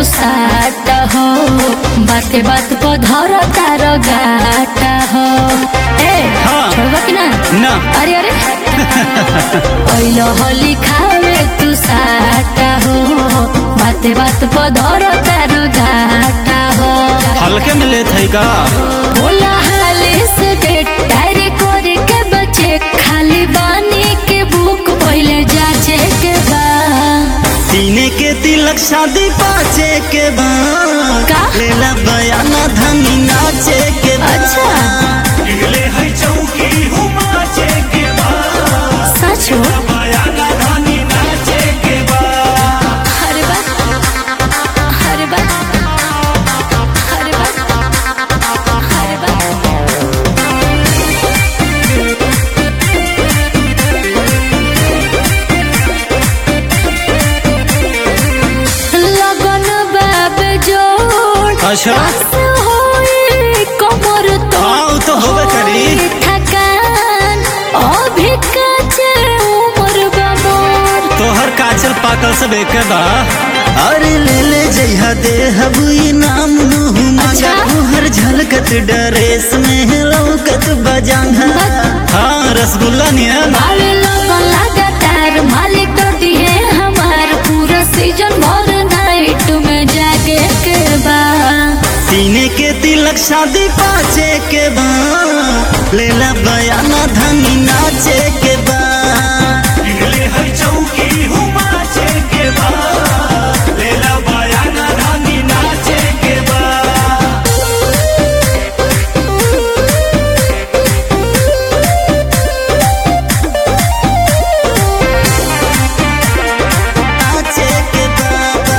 साट हो बाते बात को धर तार गाट हो ए हाँ। छोड़बा कि ना ना अरे अरे पहिलो होली खावे तू साट हो बाते बात को धर तार गाट हो हल्के में लेत है का बोला हाले से डेट डायरी करे के बचे खाली बानी के बुक पहले जाचे के बा तीने के तिलक शादी पाचे के बाद का? लेला बयाना धनी नाचे के बाद अच्छा ले है चौकी हुमाचे के बाद सच हो बयाना धनी नाचे के बाद हरे बात हरे बात हरे बात हरे बात लगन बाब जोड़ अच्छा आस होई कमर तो हाँ, उ तो होबे करी। होई थकान अभी काचे उमर बाबोर तोहर काचल पाकल सब एक बा अरे ले ले जइहा दे हबुई नाम मुँह मगा अच्छा? तुहर झलकत डरेस में लौकत बजांगा हाँ रसगुल्ला नियन बावे लगन लगातार मालिक तो दिए हमार पूरा सीजन भर नाइट में जागे के बा सीने के तिलक शादी पाचे के बा लेला बयाना धनी नाचे के बा ले है चौकी हुमाचे के बा लेला बयाना धनी नाचे के बा नाचे के बा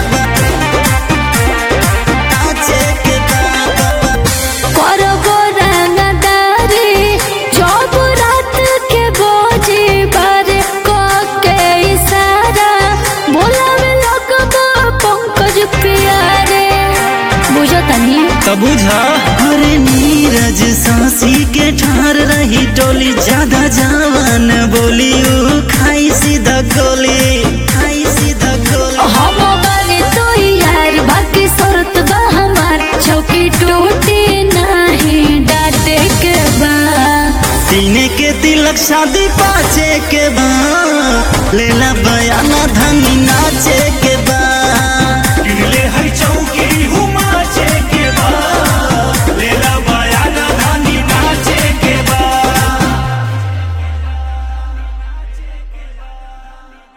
नाचे के बा करबो रंगदारी जब रात के बोझी बारे को के इशारा बोलावे लगबो पंकज प्यारे बुझो तनी तब बुझा अरे नीरज सांसी के ठार रही टोली ज्यादा जवान बोली ऊ खाई सीधा गोली खाई सीधा गोली हम बानी तो यार बाकी शरत बा हमार चौकी टूटी नहीं डाटे के बा सीने के तिलक शादी पाचे के बा लेला बयाना धनी नाचे